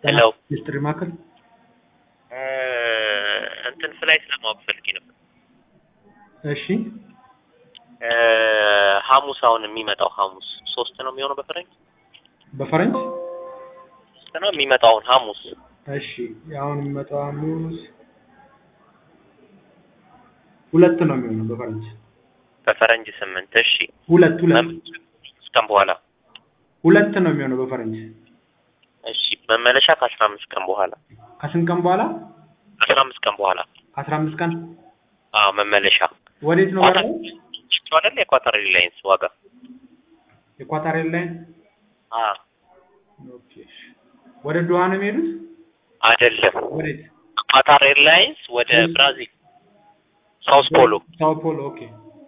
ሄሎ ሚስትሪ ማዕከል እንትን ፍላይት ለማወቅ ፈልጌ ነበር። እሺ ሐሙስ አሁን የሚመጣው ሐሙስ ሶስት ነው የሚሆነው በፈረንጅ በፈረንጅ ሶስት ነው የሚመጣው አሁን ሐሙስ እሺ አሁን የሚመጣው ሐሙስ ሁለት ነው የሚሆነው በፈረንጅ በፈረንጅ ስምንት እሺ ሁለት ሁለት ቀን በኋላ ሁለት ነው የሚሆነው በፈረንጅ እሺ መመለሻ ከአስራ አምስት ቀን በኋላ ከስንት ቀን በኋላ አስራ አምስት ቀን በኋላ ከአስራ አምስት ቀን አዎ መመለሻ ወዴት ነው ኳታር በረራው? አይደል የኳታር ኤርላይንስ ዋጋ የኳታር ኤርላይን አ ኦኬ እሺ። ወደ ዶሃ ነው የሚሄዱት አይደለም ወዴት ኳታር ኤርላይንስ ወደ እሺ። ብራዚል ሳውስ ፖሎ ሳው ፖሎ ኦኬ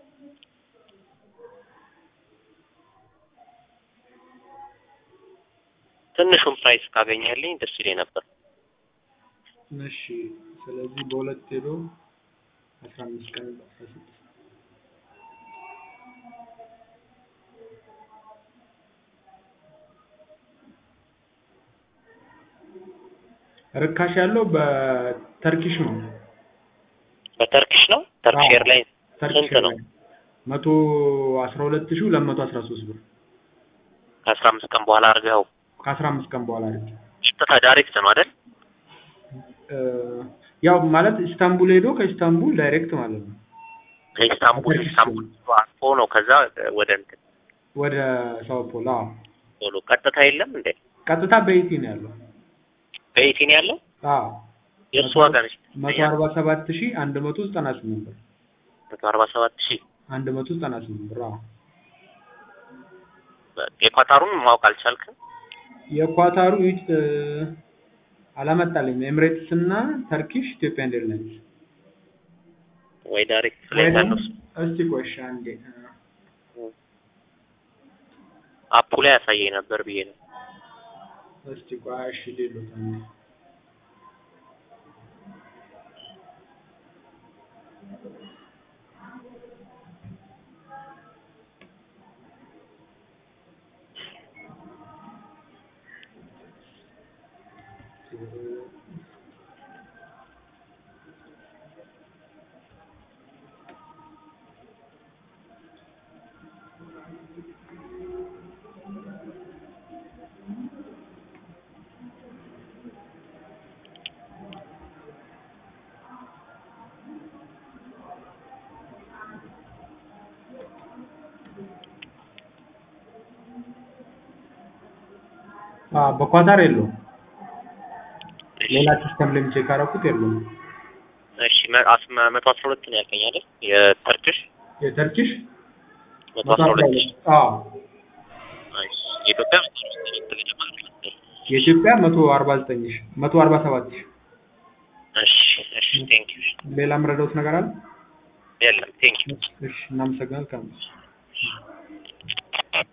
ትንሹን ፕራይስ ካገኘልኝ ደስ ይለኝ ነበር እሺ ስለዚህ በሁለት ሄዶ አስራ አምስት ቀን አስራ ስድስት ርካሽ ያለው በተርኪሽ ነው በተርኪሽ ነው ተርኪሽ አዎ። ኤርላይንስ ተርኪሽ ስንት ነው? መቶ አስራ ሁለት ሺህ ሁለት መቶ አስራ ሶስት ብር ከአስራ አምስት ቀን በኋላ አድርገው ከአስራ አምስት ቀን በኋላ አድርጌ ቀጥታ ዳይሬክት ነው አይደል እ ያው ማለት ኢስታንቡል ሄዶ ከኢስታንቡል ዳይሬክት ማለት ነው ከኢስታንቡል በተርኪሽ ኢስታንቡል አርፎ ነው ከዛ ወደ እንትን ወደ ሳው ፖሎ አዎ ቶሎ ቀጥታ የለም እንዴ ቀጥታ በኢቲ ነው ያለው በኢቲ ነው ያለው አዎ የእሱ ዋጋ ነች መቶ አርባ ሰባት ሺህ አንድ መቶ ዘጠና ስምንት ብር መቶ አርባ ሰባት ሺህ አንድ መቶ ዘጠና ስምንት ብር አዎ የኳታሩን ማወቅ አልቻልክም የኳታሩ ይች እ አላመጣልኝም ኤምሬትስ እና ተርኪሽ ኢትዮጵያን ኤርላይንስ ወይ ዳይሬክት ወይ ፍላይት ደግሞ አለው እስቲ ቆይ እሺ አንዴ እ አፑ ላይ ያሳየኝ ነበር ብዬ ነው እስቲ ቆይ እሺ ሌሎት አንዴ አ በኳታር የለውም ሌላ ሲስተም ላይ ቼክ አደረኩት የለውም እሺ መ- አስ- መ- መቶ አስራ ሁለት ነው ያልከኝ አይደል የተርኪሽ የተርኪሽ መቶ መቶ አስራ አስራ ሁለት ሁለት ሺህ አዎ ናይስ የኢትዮጵያ መቶ አስራ ሁለት ሺህ ገደማ ነው። የኢትዮጵያ መቶ አርባ ዘጠኝ ሺህ መቶ አርባ ሰባት ሺህ እሺ እሺ ቴንክ ዩ ሌላ የምረዳውት ነገር አለ የለም ቴንክ ዩ እሺ እናመሰግናለን